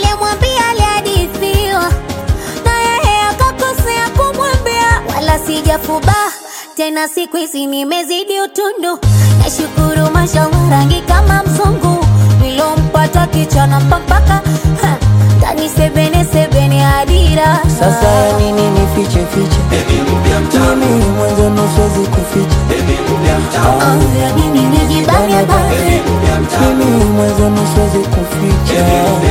aliyemwambia alihadithiwa na yeye akakosea kumwambia, wala sijafuba tena, siku hizi nimezidi utundu. Nashukuru mashallah, rangi kama mzungu nilompata kichana mpaka ndani sebene sebene adira Sasa ya nini nifiche fiche? Mimi mwanzo nusuwezi kuficha. Oh, ya nini nijibane bane Mimi mwanzo nusuwezi kuficha.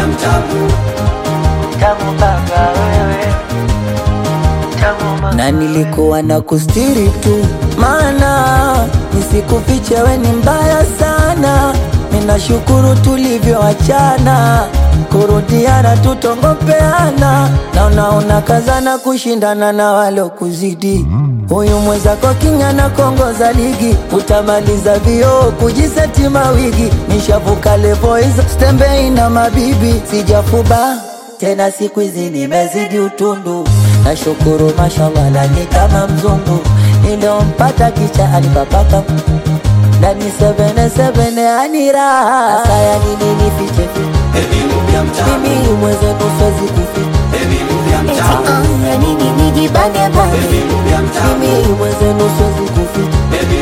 Tamu baba wewe, tamu mama. Na nilikuwa na kustiri tu, maana nisikufiche, we ni mbaya sana. Ninashukuru tulivyoachana, kurudiana tutongopeana, na unaona kazana kushindana na walokuzidi. Huyu mwenzako king'ana kongoza ligi, utamaliza vioo kujiseti mawigi. Nishavuka levo hizo, stembei na mabibi, sijafuba tena siku hizi nimezidi utundu, nashukuru mashallah, lani kama mzungu niliompata kicha alipapaka ndani sebene sebene anira saya nini nifiche fiche mimi mwenzenu siwezi kuficha Eti, oh, ya nini nijibane bane mimi mwenzenu siwezi kuficha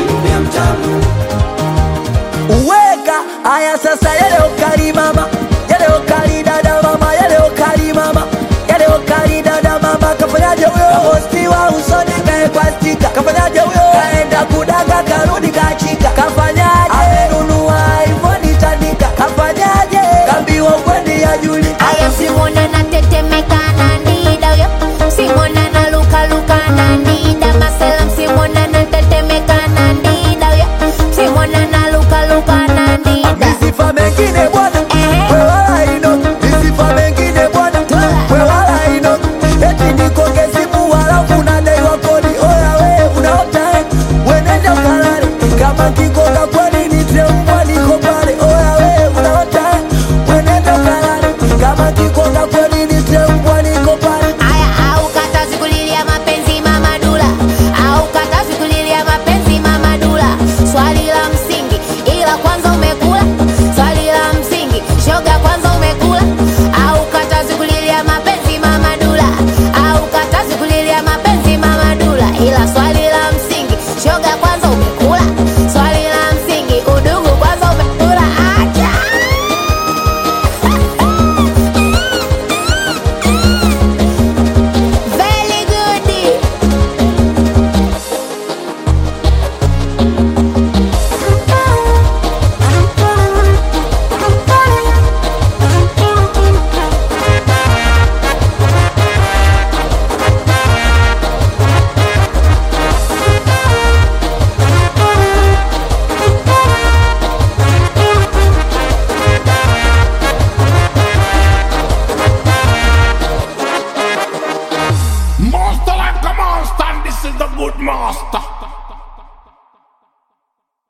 uweka haya sasa yale ukali mama yale ukali dada mama yale ukali mama yale ukali dada mama kafanyaje huyo hosti wa usoni kaekwa stika kafanyaje huyo kaenda kudaga karudi kachika kafanyaje amenunua iphone tandika kafanyaje kambiwa kwendi ya juli aya simwone